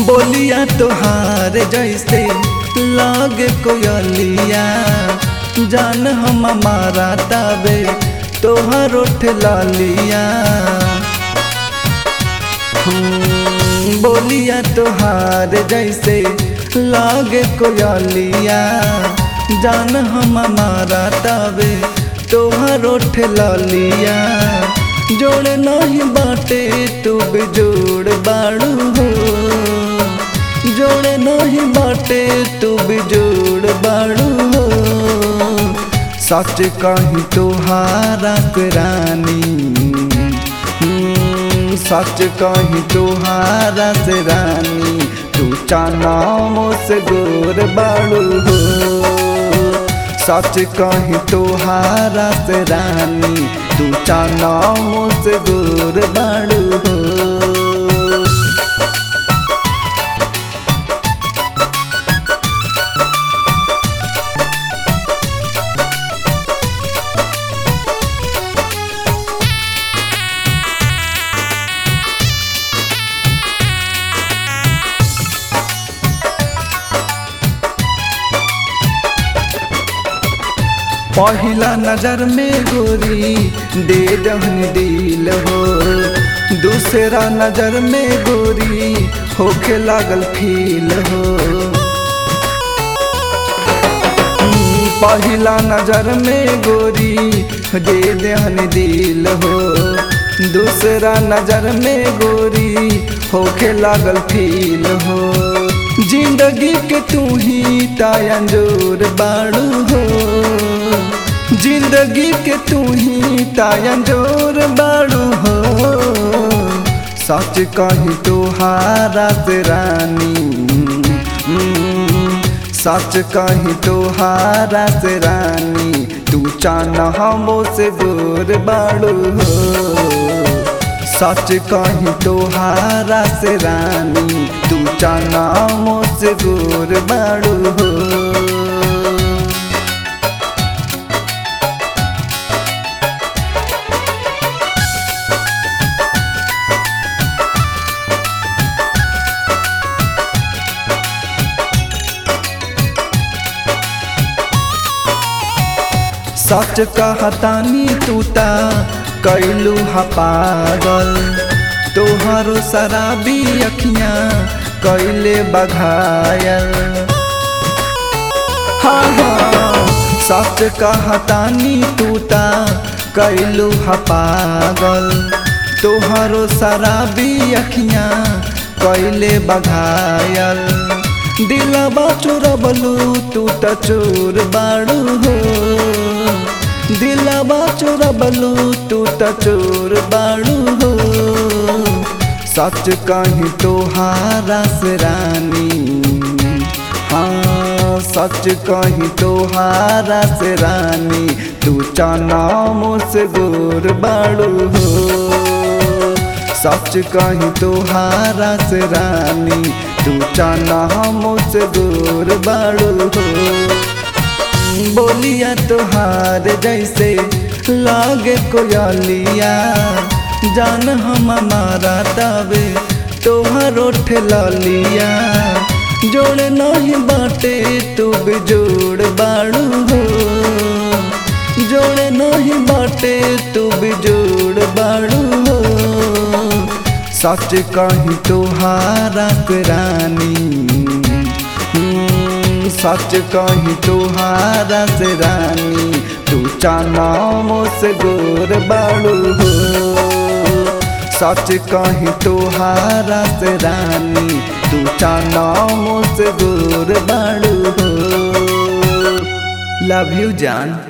बोलिया तोहार जैसे लागे कोयलिया जान हम हमारा तबे तोहर उठ लालिया हम्म, बोलिया तोहार जैसे लागे कोयलिया जान हम हमारा तबे तोहर उठ लालिया जोड़ नहीं बाटे तू बेजोड़ बाड़ू हो जोड़ नहीं बाटे तू बेजोड़ बाड़ू हो सच कही तोहारा के रानी हम्म, सच कही तोहारा से रानी तू चानामो से गोर बाड़ू हो सच कही तोहारा से रानी तू चानामो से गोर बाड़ू हो पहिला नजर में गोरी दे दहन दिल हो दूसरा नजर में गोरी होके लागल फील हो हम्म, पहिला नजर में गोरी दे दहन दिल हो दूसरा नजर में गोरी होके लागल फील हो जिंदगी के तू ही तायंजोर बाड़ू हो जिंदगी के तू ही तायंजोर बाड़ू हो सच कही तोहारा से रानी हम्म, सच कही तोहारा से रानी तू चाना हमो से गोर बाड़ू हो सच कही तोहारा से रानी तू चाना हमो से गोर बाड़ू हो सच कहतानी तूता कैलू हा पागल तोहरो शराबी अखियाँ कैले बघायल हाँ हाँ सच कहतानी तूता कैलू हा पागल तोहरो शराबी अखियाँ कैले बघायल दिलबा चोरबलू तू त चोर बाड़ू हो दिलबा चोरबलू तू त चोर बाड़ू हो सच कही तोहारा से रानी हाँ सच कही तोहारा से रानी तू चानामो से गोर बाड़ू हो सच कही तोहारा से रानी तू चाना हमसे दूर बाड़ू हो बोलिया तोहार जैसे लागे कोयलिया जान हम हमारा तबे तोहर उठ लालिया जोड़ नहीं बाटे तू बेजोड़ बाड़ू हो जोड़ नहीं बाटे तू बेजोड़ बाड़ू हो सच कही तोहारा के रानी हम्म, सच कही तोहारा से रानी तू चानामो से गोर बाड़ू हो सच कही तोहारा से रानी तू चानामो से गोर बाड़ू हो लव यू जान